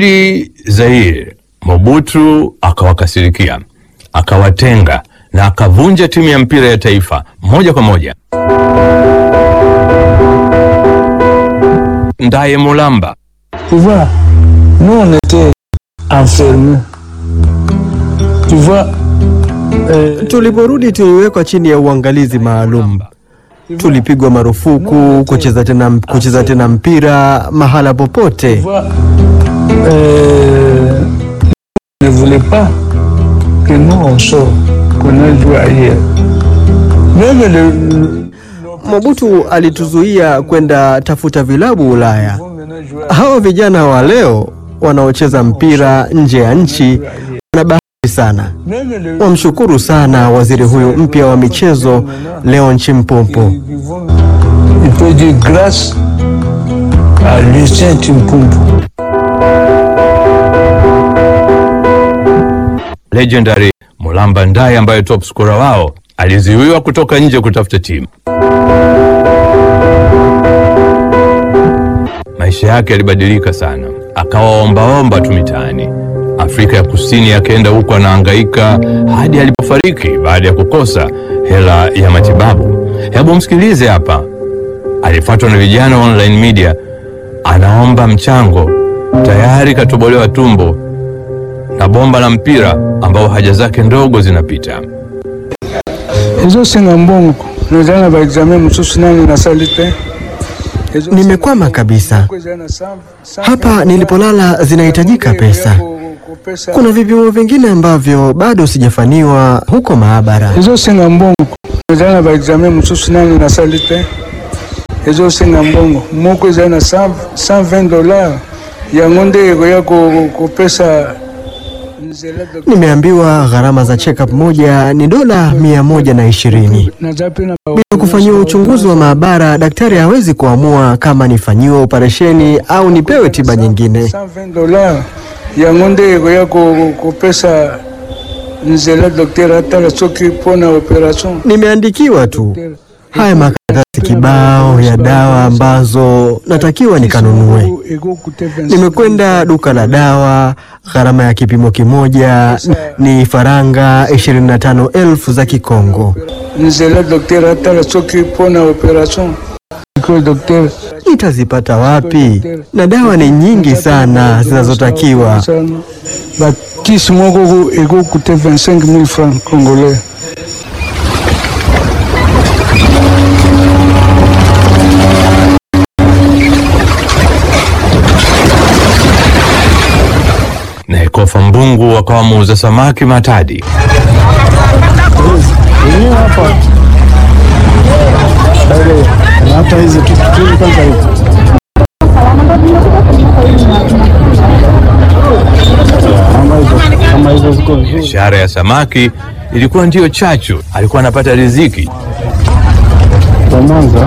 Di Zaire, Mobutu akawakasirikia, akawatenga na akavunja timu ya mpira ya taifa moja kwa moja. Ndaye Mulamba Tu vois, nous on était enfermés. Tu vois, euh, Tuliporudi tuliwekwa chini ya uangalizi maalum. Tulipigwa marufuku kucheza tena, kucheza tena mpira mahala tu popote. vois, euh, ne voulait pas que nous on sorte, qu'on aille jouer ailleurs. Même le, le- Mobutu alituzuia kwenda tafuta vilabu Ulaya. vont maintenant jouer Hawa vijana wa leo wanaocheza mpira nje ya nchi wana bahati sana. Même le, Wamshukuru sana waziri huyu mpya wa michezo Leon Chimpumpu. ils vont- il peut dire grâce à Lucien Timpumpu. legendary Mulamba Ndaye ambaye top scorer wao alizuiwa kutoka nje kutafuta timu. Maisha yake yalibadilika sana, akawa ombaomba tu mitaani. Afrika ya Kusini akaenda huko anahangaika hadi alipofariki baada ya kukosa hela ya matibabu. Hebu msikilize hapa, alifuatwa na vijana wa online media, anaomba mchango, tayari katobolewa tumbo na bomba la mpira ambao haja zake ndogo zinapita. ezosenga mbongo nazala na baexamen mosusu nani nasali te Ezosenga Nimekwama kabisa. mbongo ezala na cent- cent Hapa vingt nilipolala zinahitajika dollars. pesa. Ya ku- kupesa- Kuna vipimo vingine ambavyo bado sijafaniwa huko maabara. ezosenga mbongo ezala na baexamen mosusu nani nasali te ezosenga mbongo moko ezala na 120 dollars yango nde ekoya ko- kopesa nzela doc- Nimeambiwa gharama za check-up moja ni dola mia moja na ishirini. naza pe na ba- Bila kufanyiwa uchunguzi wa maabara, daktari hawezi kuamua kama nifanyiwe operesheni au nipewe tiba nyingine. 120 dollars yango nde ekoya ko- kopesa nzela dokter atala soki mpona operation Nimeandikiwa tu haya makaratasi kibao ya dawa ambazo natakiwa nikanunue. Nimekwenda duka la dawa, gharama ya kipimo kimoja ni faranga 25,000 za Kikongo. nzela dokter atala soki mpona operation dokter Nitazipata wapi? Na dawa ni nyingi sana zinazotakiwa. bakisi moko ekokute 25 000 francs congolais Na Ekofa Mbungu akawa muuza samaki Matadi. hata hizi tutuili kwanza hivi kama hizo ziko vizuri Biashara ya samaki ilikuwa ndiyo chachu, alikuwa anapata riziki. kwa Mwanza.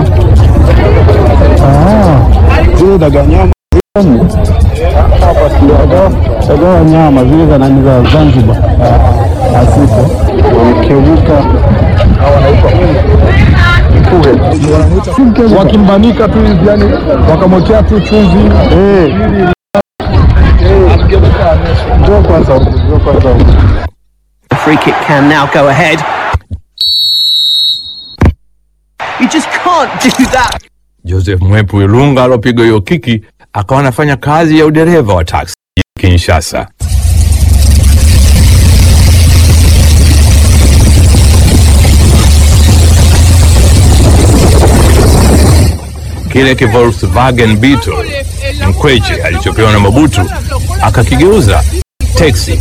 Ah, zile daga nyama zile hapa daga daga wa nyama zile za nani za Zanzibar asipo wamekeuka wakimbanika tu hivi yani wakamwekea tu chumvi ndio kwanza huko, ndio kwanza huko. The free kick can now go ahead. You just can't do that. Joseph Mwepu Ilunga alopiga hiyo kiki akawa anafanya kazi ya udereva wa taksi Kinshasa. Kile ki Volkswagen Beetle Mkweche alichopewa na Mobutu akakigeuza teksi.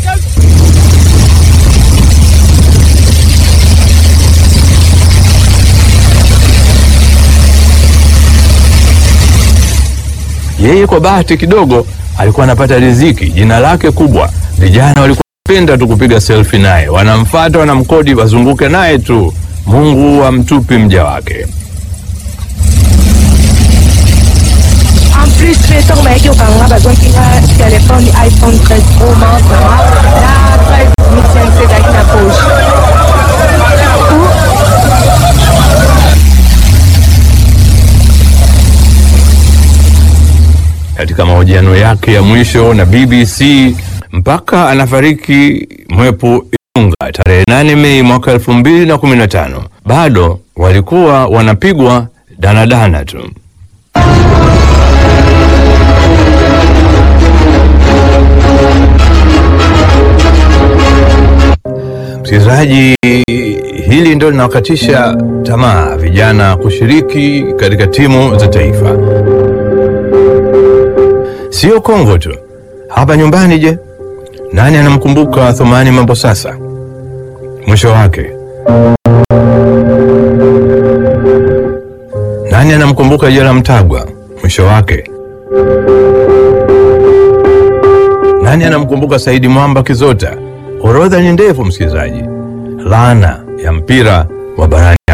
Yeye kwa bahati kidogo alikuwa anapata riziki, jina lake kubwa. Vijana walikuwa wanapenda tu kupiga selfie naye, wanamfata, wanamkodi, wazunguke naye tu. Mungu amtupi mja wake. En plus, pe ntango bayaki kokanga bazwaki nga telefone iphone 13 pro max na 5 ezalaki na poche Katika katika mahojiano yake ya mwisho na BBC mpaka anafariki Mwepu Ilunga tarehe 8 Mei mwaka 2015 bado walikuwa wanapigwa danadana tu. Msikilizaji, hili ndio linawakatisha tamaa vijana kushiriki katika timu za taifa. Sio Kongo tu, hapa nyumbani. Je, nani anamkumbuka Thumani Mambo sasa? Mwisho wake nani anamkumbuka Jela Mtagwa? Mwisho wake nani anamkumbuka Saidi Mwamba Kizota? Orodha ni ndefu, msikilizaji. Laana ya mpira wa barani